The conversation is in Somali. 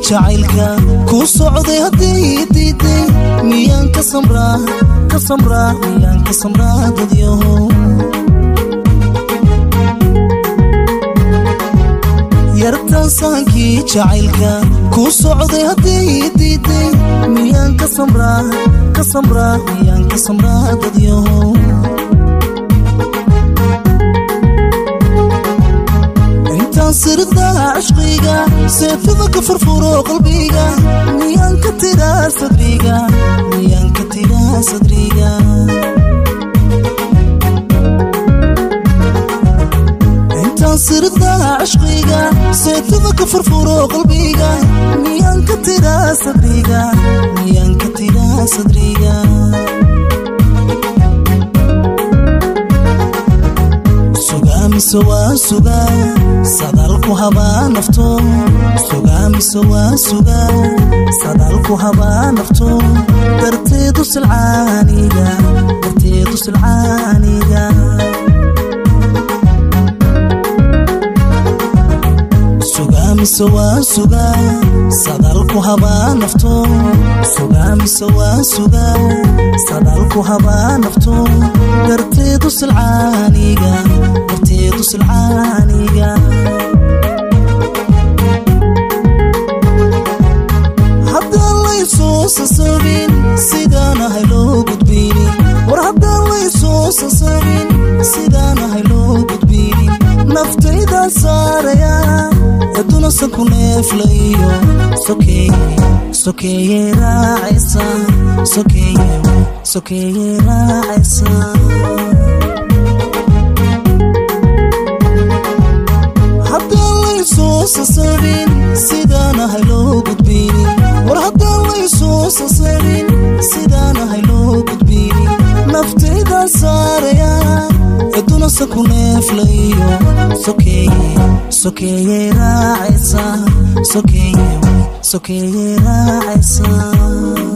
jacaylka ku socday hadday diiday miyaan ka samraa ka samraa miyaan ka samraa dadyahow yartaansaankii jacaylka ku socday hadday diiday miyaan ka samraa ka samraa miyaan ka samraa dadyahow intaan sirdaa cishqiga seefada ka furfuro qalbiga miyaan ka tiraa sadriga miyaan ka tiraa sadriga intaan sirdaa cishqiga seefada ka furfuro qalbiga miyaan ka tiraa sadriga miyaan ka tiraa sadriga sugaamiso waa sugaa sadaalku habaa nafto sugaamiso waa sugaa sadaalku habaa nafto darteedu silcaaniga darteedu silcaaniga sugaamiso waa sugaa sadaalku habaa nafto sugaamiso waa sugaa sadaalku habaa nafto darteedu silcaaniga darteedu silcaaniga haddaan laysoo sasabin sidaanahay loo gudbinin war haddaan laysoo sasabin sidaanahay loo gudbinin naftaydan saaraya aduna sanku neeflayo sokeeye sokeeye raacaysa sokeeye sokeeye raacaysa haddaan laysoo sasabin sidaanahay loo gudbinin war haddaan laysoo sasabin sidaanahay loo gudbinin naftaydan saaraya aduna sanku neeflayo sokeeye sokeeye raacaysa sokeeye sokeeye raacaysa